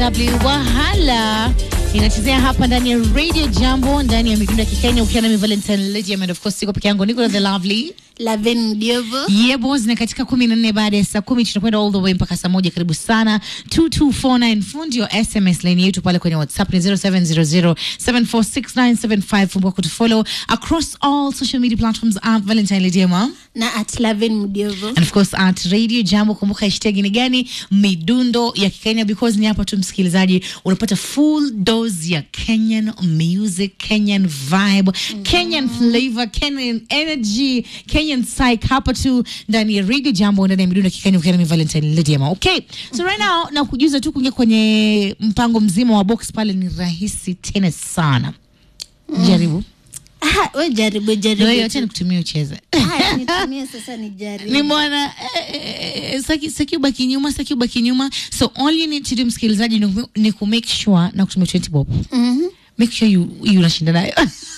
W Wahala inachezea hapa ndani ya Radio Jambo ndani ya midundo ya Kikenya ukiwa nami Valentine Lady and of course siko peke yangu niko na the lovely Laven Mdiovo. Yebos na katika kumi na nne baada ya saa kumi tunakwenda all the way mpaka saa moja. Karibu sana 2249 fundi wa SMS line yetu pale kwenye WhatsApp ni 0700746975 fungua kutufollow across all social media platforms at Valentine Lady Mom na at Laven Mdiovo. and of course at Radio Jambo. Kumbuka hashtag ni gani? Midundo ya Kikenya, because ni hapa tu msikilizaji unapata full dose ya Kenyan music, Kenyan vibe, Kenyan flavor, Kenyan energy, Kenyan psych hapa tu ndani ya Radio Jambo, ndani ya midundo ya Kikenya ukiwa na Valentine Lydiama. Okay, so right now na kujuza tu kuingia kwenye mpango mzima wa box pale ni rahisi tena sana. Jaribu Ah, we jaribu wewe, jaribu. acha nikutumie ucheze. Haya, nitumie sasa ni jaribu. nimeona eh, eh, saki saki ubaki nyuma saki ubaki nyuma so all you need to do msikilizaji ni, ku- ni ku make sure na kutumia 20 bob Mhm. make sure you you unashinda nayo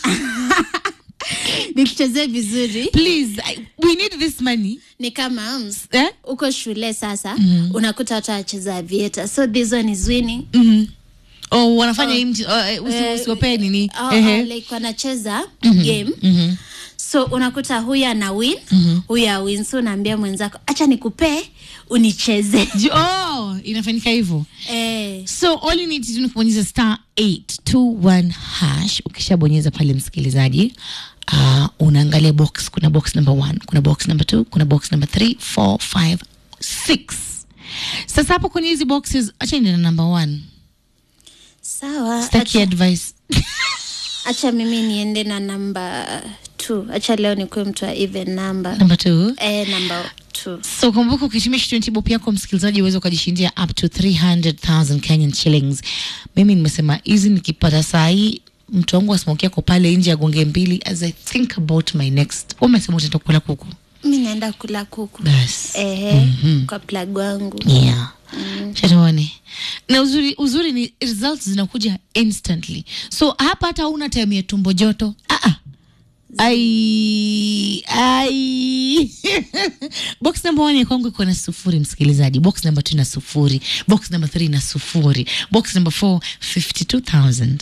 Nikuchezee vizuri. please I, we need this money Ni kama mm, eh uko shule sasa unakuta watu wacheza vieta so this one is winning mhm oh wanafanya hii mchi- oh, eh, usi- Eh, usiwapee nini oh, Ehe. oh, like wanacheza game Mhm. so unakuta huyu ana win huyu awin so unaambia mwenzako acha nikupee unicheze Ji- oh inafanyika hivyo eh, so all you need to do ni kubonyeza star 821 hash ukishabonyeza pale msikilizaji uh, unaangalia box kuna box number one kuna box number two kuna box number three four five six sasa hapo kwenye hizi boxes acha niende na number one sawa staki acha, advice acha mimi niende na namba t acha leo nikuwe mtu wa even number number two eh, namba t so kumbuka ukitumia 20 bob yako msikilizaji uweze ukajishindia up to 300000 kenyan shillings mimi nimesema hizi nikipata saa hii mtu wangu asmoki yako pale nje agonge mbili as i think about my next umesema utaenda kula kuku mi naenda kula kuku bas eh, kwa plag wangu yeah chatuone na uzuri uzuri ni results zinakuja instantly so hapa hata una time ya tumbo joto ah -ah. ai ai box number one ya kwangu iko na sufuri msikilizaji box number two na sufuri box number three na sufuri box number four 52000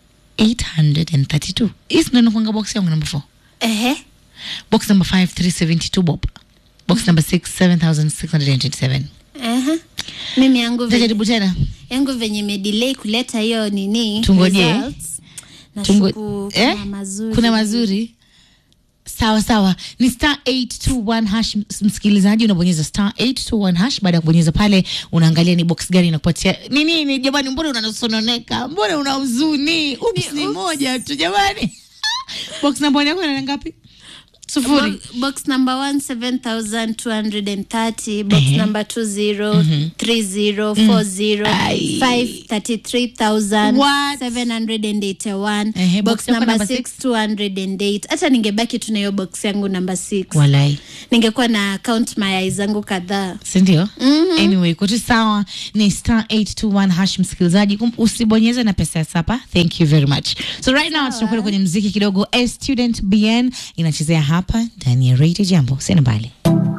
832 hii ndo inakuanga box yangu number four Ehe. box number five 372 bob box number six 7627 Ehe. mimi yangu venye, tajaribu tena yangu venye imedelay kuleta hiyo nini Tungoje. results. Tungo- Nashuku eh? kuna mazuri kuna mazuri sawa sawa ni star 821 hash ms- msikilizaji unabonyeza star 821 hash baada ya kubonyeza pale unaangalia ni box gani inakupatia ni nini jamani mbona unasononeka mbona una huzuni ups ni moja tu jamani box namba one yako ina ngapi sufuri Bo- box number one 7230 box Ehe. number two zero three zero four zero Ai. five thirty three thousand What? seven hundred and eighty one Ehe, box box yako number number six two hundred and eight hata ningebaki tuna hiyo box yangu number six walai ningekuwa na count mayai zangu kadhaa sindio anyway kote sawa ni star 821 hash msikilizaji Kum- usibonyeze na pesa ya sapa thank you very much so right now tunakwenda kwenye mziki kidogo a student bn inachezea hapa ndani ya radio jambo sina mbali